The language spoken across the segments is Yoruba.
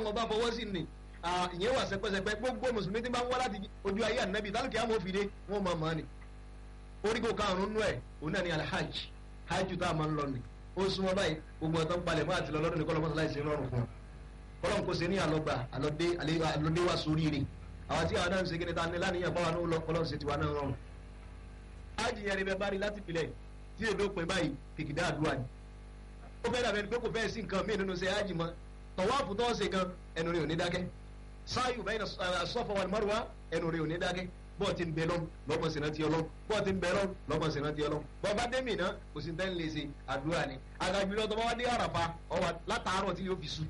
tọ́lọ́wọ́n bá fọwọ́ sí ni ìyẹn wà sẹpẹsẹpẹ gbogbo mùsùlùmí tí bá ń wá láti ojú ayé ànábì tálùkì àmọ́ òfìdé wọn máa mọ̀ ni oríkò karùn-ún nú ẹ̀ òun náà ni alhaj hajj tá a máa ń lọ ni ó súnmọ́ báyìí gbogbo ọ̀tọ́ ń palẹ̀ mọ́ àti lọ lọ́dún ní kọ́lọ́mọ́ sọláì sí rọrùn fún un kọ́lọ́m kò sí ní àlọ́gbà àlọ́dé wá sórí rẹ̀ àwọn tí àwọn náà ń segin ní ta ní láníyàn báwa náà lọ kọ́lọ́m sí tiwa náà rọrùn. hajj yẹn rí bẹ bá rí láti pilẹ̀ tí èdè òpin báyìí kìkìdá àdúrà ni ó fẹ́ dàbẹ̀ pé kò fẹ́ sí nǹkan míì nínú ṣe hajj mọ́ tọ̀wáàfù tó ṣe gan ẹnu rẹ̀ ò ní dákẹ́ sáyù bẹ́ẹ̀ ní sọ́fọ̀ wal marwa ẹnu rẹ̀ ò ní dákẹ́ bọ́ọ̀ ti ń bẹ lọ́n lọ́mọ sí rántí ọlọ́n bọ́ọ̀ ti ń bẹ lọ́n lọ́mọ sí rántí ọlọ́n bọ́ọ̀ bá dé mìíràn kò sí tẹ́ ń lè ṣe àdúrà ni àgàjùlọ tó bá wá dé àràfà ọwà látàárọ̀ tí yóò fi sùn.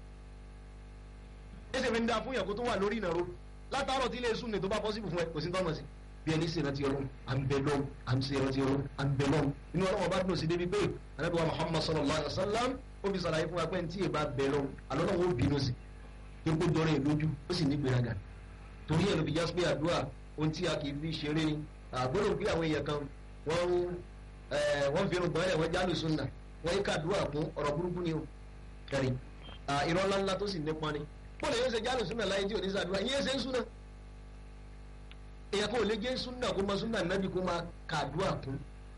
ẹsẹ̀ mi ń da fún yàn kó tó wà lórí ìnàró látàárọ̀ tí ilé sùn ní tó bá pọ́sibù fún ẹ kò sí tọ́mọ̀ sí. bí ẹni ṣe rántí ọlọ́n à ń bẹ lọ́n à ń ṣe rántí ọlọ́n à ń bẹ lọ́n inú ọlọ́wọ́ bá dùn sí débi pé anábìwá Muhammad sallallahu alaihi wasallam ó fi sàlàyé fún wa pé tí èèbá bẹ lọ́n àlọ́lọ́wọ́ ó bínú sí ipò jọrọ ìlójú ó sì ní gbéraga torí ẹ̀ ló fi jásí pé àdúrà ohun tí a kì í fi ṣeré ni àgbọ̀dọ̀ bí àwọn èèyàn kan wọ́n wọ́n fi irun gbọ́n ẹ̀ wọ́n jálù sunna wọ́n yí kàdúrà fún ọ̀rọ̀ burúkú ni o kẹrì irọ́ ńláńlá tó sì nípa ni bọ́ọ̀lù yóò ṣe jálù sunna láyé tí ò ní sàdúrà ìyẹn ṣe ń sunna èèyàn kò lè jẹ́ sunna kó máa sunna nábì kó máa kàdúrà fún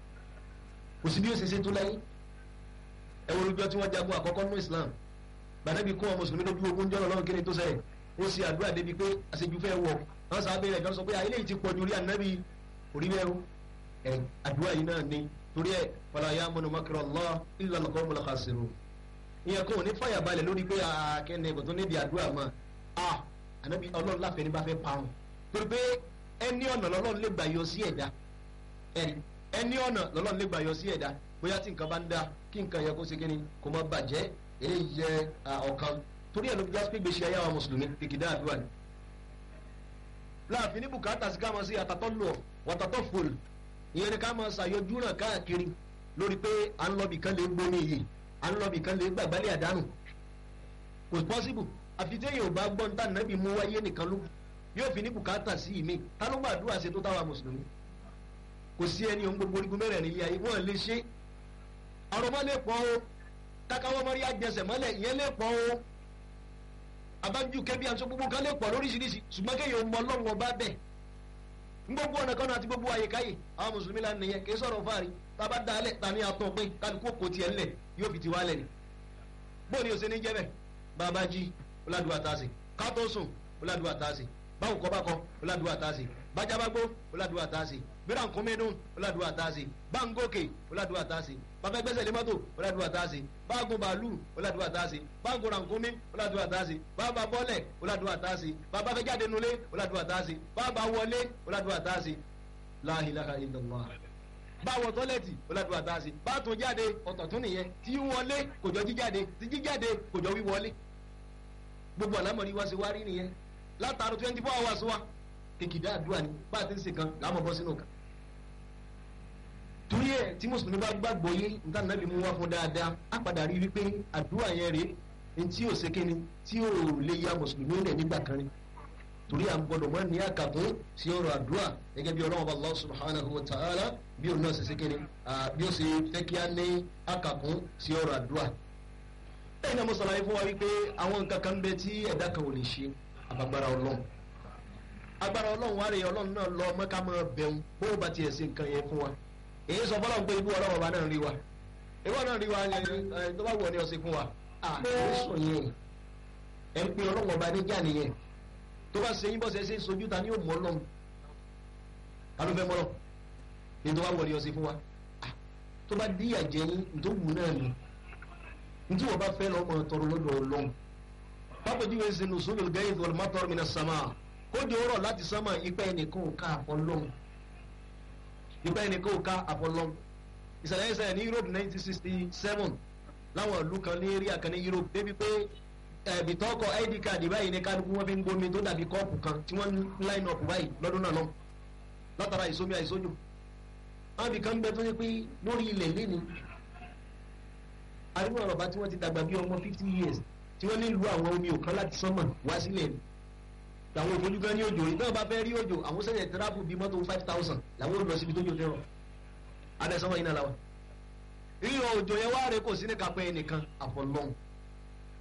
kò sí bí ó ṣe ṣe tó láyé ẹ̀wọ̀n olùjọ́ tí wọ́n jagun àkọ́kọ́ nínú Islam gbàdébí kó wọn mùsùlùmí lójú ogun jọ́nà lọ́wọ́ kí ni tó ṣẹlẹ̀ ó ṣe àdúrà débi pé àṣejù fẹ́ wọ̀ wọ́n sábẹ́ rẹ̀ kan sọ pé àìlè ti pọ̀jù orí ànábì orí bẹ́ẹ̀ o ẹ̀ àdúrà yìí náà ni torí ẹ̀ wala ya'munu makra Allah illa al-qawmul khasirun ìyẹn kò ní fàyà balẹ̀ lórí pé akẹ́ni kò tó níbi àdúrà mọ́ a ànábì ọlọ́run láfẹ́ ní bá fẹ́ pa wọn torí pé ẹni ọ̀nà lọ́lọ́run lè gbà yọ sí ẹ̀dá ẹni ọ̀nà lọ́lọ́run lè gbà yọ sí ẹ̀dá bóyá tí nǹkan bá ń da kí nǹkan yẹ kó ṣe kíni kó má bàjẹ́ eléyìí jẹ́ ọ̀kan torí ẹ̀ ló fi já pé gbèsè ayé àwọn mùsùlùmí kìkìdá àdúrà ni láàfin ní bùkátà sí ká máa ṣe àtàtọ́ lọ wàtàtọ́ fòl ìyẹn ni ká máa ṣàyọjú náà káàkiri lórí pé à ń lọ bìkan lè gbóni yìí à ń lọ bìkan lè gbàgbálẹ̀ àdánù kò pọ́síbù àfi téèyàn ò bá gbọ́n tá nàbì mú wáyé nìkan ló yóò fi ní bùkátà sí ìmí ta ló gbàdúrà ṣe tó táwa mùsùlùmí kò sí ẹni ohun gbogbo orígun mẹ́rẹ̀ nílé ayé wọ́n lè ṣe àrọ̀mọ́ lè pọ̀ o kákáwọ́ mọ́rí àjẹsẹ̀ mọ́lẹ̀ ìyẹn lè pọ̀ o abájú kẹbí àti gbogbo kan lè pọ̀ lóríṣiríṣi ṣùgbọ́n kéèyàn mọ ọlọ́run ọba bẹ̀ ń gbogbo ọ̀nà kan náà àti gbogbo àyíkáyè àwọn mùsùlùmí la nìyẹn kì í sọ̀rọ̀ fáàrí tába dá alẹ̀ ta ni àtọ̀ pé kálukú kò tiẹ̀ ńlẹ̀ yóò fi ti wá lẹ̀ ni. bóòni o ṣe ní jẹ́ bẹ́ẹ̀ bàbá jí ọ̀làdùwà tá a sè kátó sùn ọ̀làdùwà tá a sè báwo kọ́ bá kọ́ ọ̀làdùwà tá a sè bájábágbó ọ̀làdùwà tá a sè bíra nkúmínú ọ̀làdùwà tá a sè báńgòkè ọ̀làdùwà tá a sè bàbá gbẹ́sẹ̀ lémọ́tò ọ̀làdùwà tá a sè báàgùn bàálù ọ̀làdùwà tá a sè báàgùn rànkúmí ọ̀làdùwà tá a sè bàbá bọ́lẹ̀ ọ̀làdùwà tá a sè bàbá fẹ́ jáde nulẹ̀ ọ̀làdùwà tá a sè bàbá wọlé ọ̀làdùwà tá a sè la ilaha illallah báwọ tọ́lẹ̀tì ọ̀làdùwà tá a sè bá tún jáde ọ̀tọ̀ tún nìyẹn tí wọlé kò jọ jíjáde tí jíjáde kò jọ wíwọlé gbogbo àlámọ̀rí wa ṣe wá rí nìyẹn látàrú twenty four hours wa kìkìdá àdúrà ni bá a ti ń ṣe kan làá mọ̀ bọ́ sínú kan torí ẹ tí mùsùlùmí bá gbàgbọ́ yé níta nàbí mú wá fún dáadáa á padà rí wípé àdúrà yẹn rèé ní tí ò sékéni tí ò lè ya mùsùlùmí rẹ̀ nígbà kan ni torí à ń gbọdọ̀ mọ́ ní àkàkùn sí ọ̀rọ̀ àdúrà gẹ́gẹ́ bí ọlọ́run bá Allah subhanahu wa ta'ala bí òun náà ṣe sékéni bí ó ṣe fẹ́ kí á ní àkàkùn sí ọ̀rọ̀ àdúrà. lẹ́yìn náà mo sọ̀rọ̀ yìí fún wa wípé àwọn nǹkan kan bẹ tí ẹ̀dá kan ò lè ṣe àbàgbára ọlọ́run agbára ọlọ́run wá rè ọlọ́run náà lọ mọ́ká mọ́ bẹ̀rù bó bá tiẹ̀ ṣe nǹkan yẹn fún wa èyí sọ fọlọ́n pé ibú ọlọ́wọ́ bá náà rí wa ìwọ náà rí wa ẹ tó bá wọ ní ọ̀sẹ̀ fún wa àìsàn sọ yẹn ẹ ń pe ọlọ́wọ́ bá níjà nìyẹn tó bá ṣe yín bọ́ ṣe ṣe sojú ta ni yóò mọ́ lọ́n ta ló fẹ́ mọ́ lọ ní tó bá wọ ní ọ̀sẹ̀ fún wa tó bá díyà jẹ yín tó wù náà ni ní tí wọ́n bá fẹ́ lọ́mọ tọrọ lọ́dọ̀ ọlọ́run pápá jíwèé ṣe nù sólò gẹ́yìn tó lọ́mọ tọrọ mi náà sàmà kóde ọ̀rọ̀ láti sánmà ipa ẹnìkan ò ká àfọlọ́run nígbà yẹn ni kò ká àfọlọ́m ìṣẹ̀lẹ̀ ìṣẹ̀lẹ̀ ní Europe nineteen sixty seven láwọn ìlú kan ní area kan ní Europe débi pé ẹ̀bì tọkọ id card báyìí ní kálukú wọn fi ń gbomi tó dàbí kọ́ọ̀pù kan tí wọ́n line up báyìí lọ́dún náà lọ́m látara ìsomi àìsójú wọn fi kan bẹ tó yẹ pé lórí ilẹ̀ lẹ́ni àríwá ọ̀rọ̀bá tí wọ́n ti dàgbà bí ọmọ fifty years tí wọ́n nílùú àwọn omi òkan láti sánmà wá sílẹ̀ ni làwọn òfojú gan ní òjò yìí náà bá fẹ́ rí òjò àwọn sẹ́yìn tẹ́ráfù bíi mọ́tò five thousand làwọn ò lọ síbi tó jò tẹ́rọ adẹ́sánwó yìí náà làwọn. rírọ òjò yẹn wá rẹ kò sí ní kápẹ́ ẹnìkan àfọlọ́hún